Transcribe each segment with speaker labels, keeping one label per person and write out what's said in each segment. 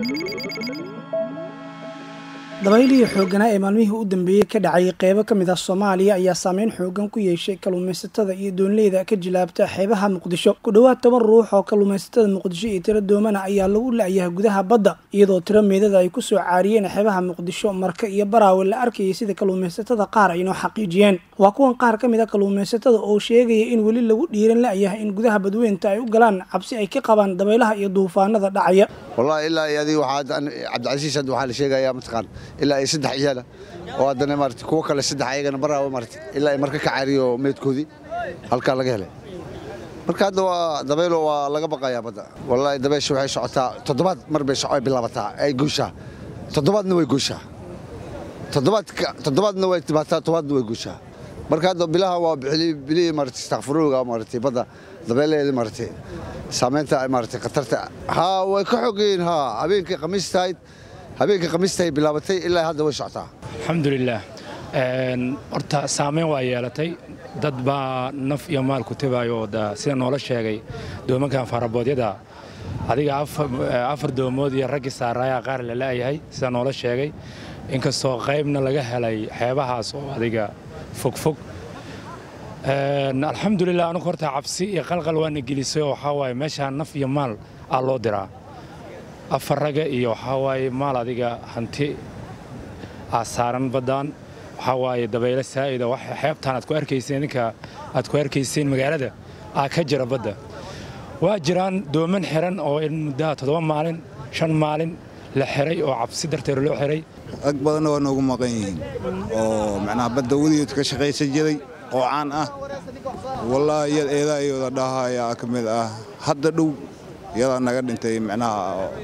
Speaker 1: dabaylihii xoogganaa ee maalmihii u dambeeyey ka dhacay qeybo ka mid ah soomaaliya ayaa saameyn xoogan ku yeeshay kalluumaysatada iyo doonleyda ka jilaabta xeebaha muqdisho ku dhowaad toban ruux oo kalluumaysatada muqdisho iyo tiro doomana ayaa lagu la-yahay gudaha badda iyadoo tiro meedada ay kusoo caariyeen xeebaha muqdisho marka iyo baraawe la arkayay sida kalluumaysatada qaar ay noo xaqiijiyeen waa kuwan qaar ka mid a kalluumaysatada oo sheegaya in weli lagu dhiiran la-yahay in gudaha badweynta ay u galaan cabsi ay ka qabaan dabaylaha iyo duufaanada dhacaya
Speaker 2: wallahi ilaa iyo adiga waxaa cabdicasiis hadda waxaa la sheegayaa mataqaan ilaa ay saddex ciyaala oo haddana maarata kuwo kale saddex ayagana baraawa maarata ilaa ay marka ka caariyo meedkoodii halkaa laga helay marka hadda waa dabaylo waa laga baqayaa badda wallahi dabaysha waxay socotaa toddobaad mar bay ay bilaabataa ay guushaa toddobaadna way guushaa toddobaadka toddobaadna way timaataa toddobaadna way guushaa marka hadda bilaha waa bilihii maarata istakfiruuga maarata badda dabeelaheeda maarata saamaynta maarata khatarta haa way ka xogeyiin haa habeenkii khamiistahayd habeenkii khamiistahay bilaabatay ilaa hadda way socotaa
Speaker 3: alxamdulilaah horta saamayn waa yeelatay dad baa naf iyo maal ku tabayo sida noola sheegay doomankan faraboodyada adiga afar doomood iyo raggii saaraayaa qaar la la'yahay sida noola sheegay inkastoo qaybna laga helay xeebahaas oo adiga fogfog alxamdulilah anugu horta cabsi iyo qalqal waana gelisay oo waxaa waaye meeshaan naf iyo maal aa loo diraa afar raga iyo waxaa waaye maal adiga hanti aa saaran baddaan waxaa waaye dabaylo saa'ida xeebtaan aad ku arkayseen ninka aad ku arkayseen magaalada aa ka jira badda waa jiraan dooman xiran oo in muddaha toddoba maalin shan maalin la xiray oo cabsi darteed loo xiray
Speaker 4: rag badanna waa noogu maqan yihiin oo macnaha badda weligeed ka shaqaysan jiray oo caan ah wallaahi iyad eedaa iyooda dhaha ayaa ka mid ah hadda dhow iyadaa naga dhintay macnaha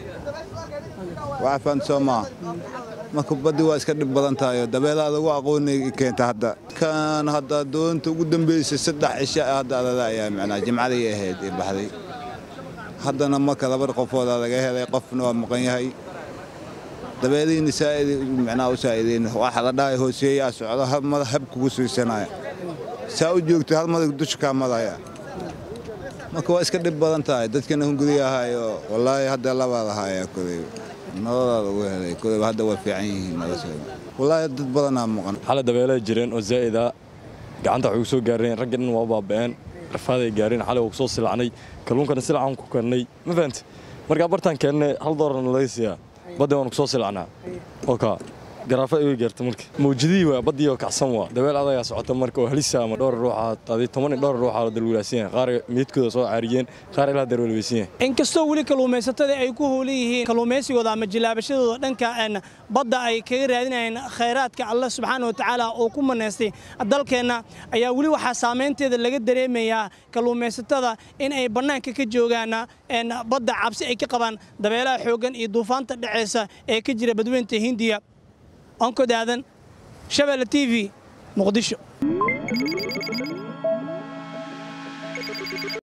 Speaker 4: waxaa fahamta soo maa marka baddi waa iska dhib badan tahay dabeelaada ugu aqooni keenta hadda kan hadda doonta ugu dambaysay saddex cisha hadda adada ayaa macnaha jimcadii ahayd ee baxday haddana marka laba qofooda laga helay qofna waa maqan yahay dabeelihiina saa'id macnaha u saa'ideyn waxa la dhahay hooseeyaa socdo hal mada hab kugu siisanaya saa u joogtay hal madag dusha kaa madaya marka waa iska dhib badan tahay dadkana hunguriga ahayo wallaahi hadda labaa lahaaya koley nolodaa lagu helay koleyba hadda waa fiican yihiin noloshooda wallaahi dad badanaa maqan
Speaker 5: xala dabeelay jireen oo zaa'ida gacanta waxay ku soo gaareen ragga dhan waa baaba'een rafaaday gaareen xalay waa ku soo silacnay kalluunkana silacaan ku karnay ma fahamti markaa bartaan keennay hal doolarna laga siiyaa badda waanu ku soo silacnaa oka garaafa iga gaarta marka mawjadihii waa baddii oo kacsan waa dabeel adagaa socota marka oo halisa ama dhowr ruuxa adi toban iyo dhowr ruuxa la dalwilaasiin yahay qaar meydkooda soo caariyeen qaar ilaa darwalweysan yahay
Speaker 1: inkastoo weli kalluumaysatada ay ku howlan yihiin kalluumaysigooda ama jilaabashadooda dhanka badda ay kaga raadinayeen khayraadka allah subxaana wa tacaala oo ku manaystay dalkeenna ayaa weli waxaa saamaynteeda laga dareemayaa kalluumaysatada in ay bannaanka ka joogaan badda cabsi ay ka qabaan dabeelaha xooggan iyo duufaanta dhexeysa ee ka jira badweynta hindiya onkod-aadan shabeelle t v muqdisho